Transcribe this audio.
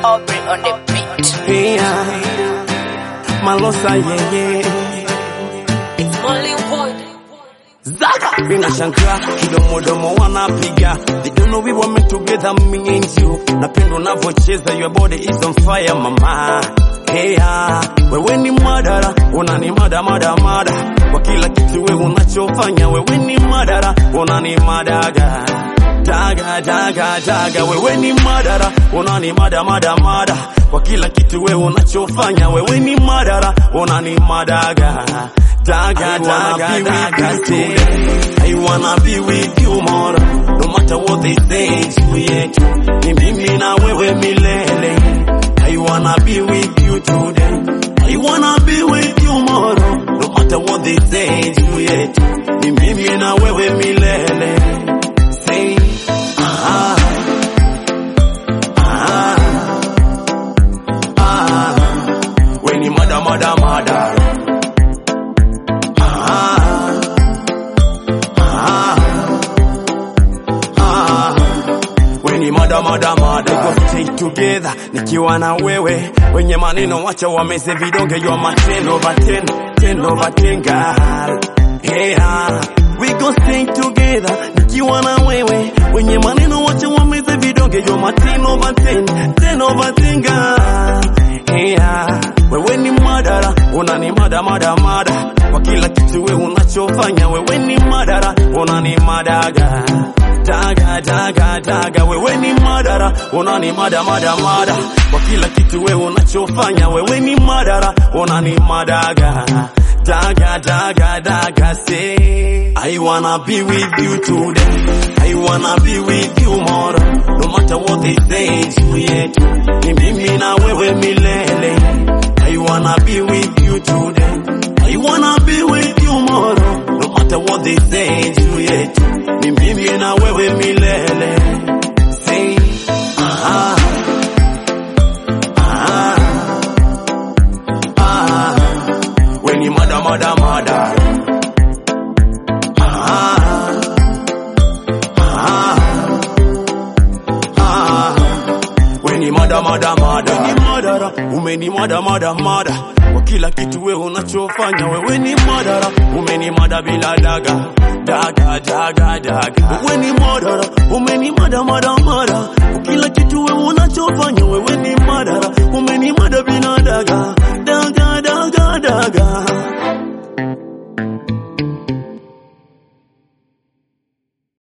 Aubrey on the beat. Yeah. Malosa yeye It's only one. Zaga Ninashangaa kidomodomo wanapiga They don't know we were meant together me and you Napenda unavyocheza your body is on fire mama Hey, ah, wewe ni madara, unani mada mada mada kwa kila kitu wewe unachofanya, wewe ni madara, unani madaga daga daga daga, wewe ni madara, unani mada mada mada kwa kila kitu wewe unachofanya, wewe ni madara, unani madaga daga daga daga. say, I wanna be with you more, no matter what they say juu yetu, ni mimi na wewe milele. I wanna be with you today. I wanna be with you tomorrow. No matter what they say juu yetu, ni mimi na wewe milele. Say, ah, ah, ah. We ni mada mada mada. Ah, ah, ah. We ni mada mada mada. We go stay together nikiwa na wewe. Wenye maneno wacha wameze vidonge your my ten over ten, ten over ten girl. Hey, ah. We go stay together nikiwa na wewe. Wenye maneno wacha wameze vidonge your my ten over ten, ten over ten girl. Hey, ah. Wewe ni madara, unani mada mada mada kwa kila kitu wewe unachofanya, wewe ni madara, unani madaga daga daga daga, wewe ni madara, unani mada mada mada kwa kila kitu wewe unachofanya, wewe ni madara, unani madaga daga daga daga. Say I wanna be with you today, I wanna be with you tomorrow, no matter what they say juu yetu, ni mimi na wewe milele. I wanna be with you today. I wanna be with you tomorrow. No matter what they say juu yetu, ni mimi na wewe milele. Say, ah, ah, ah. We ni mada mada mada. Ah, ah, ah. We ni mada mada mada. We ni madara, umeni mada mada mada. Kwa kila kitu wewe unachofanya, wewe ni madara, umeni mada bila daga. Daga daga daga. Wewe ni madara,